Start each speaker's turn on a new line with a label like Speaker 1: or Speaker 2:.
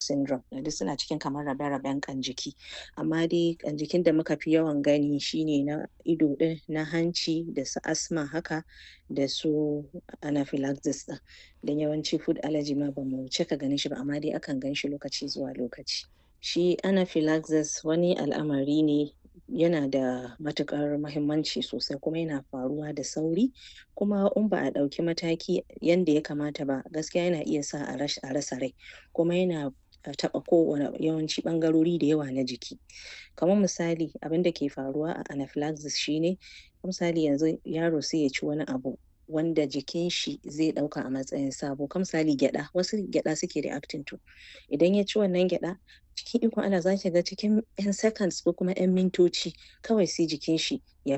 Speaker 1: syndrome duk suna cikin kamar rabe-raben ƙan jiki amma dai ƙan jikin da muka fi yawan gani shine na ido ɗin na hanci da su asthma haka da su anaphylaxis ɗin don yawanci food allergy ma bamu cika ganin shi ba amma dai akan gan shi lokaci zuwa lokaci shi anaphylaxis wani al'amari ne yana da matuƙar mahimmanci sosai kuma yana faruwa da sauri kuma in ba a ɗauki mataki yanda ya kamata ba gaskiya yana iya sa a rasa rai kuma yana taɓa kowane yawanci ɓangarori da yawa na jiki kaman misali abinda ke faruwa a anaphylaxis shine misali yanzu yaro sai ya ci wani abu wanda jikin shi zai ɗauka a matsayin sabo kaman misali gyaɗa wasu gyaɗa suke reacting to idan ya ci wannan gyaɗa cikin ikon Allah zaki ga cikin ƴan seconds ko kuma ƴan mintoci kawai sai jikin shi ya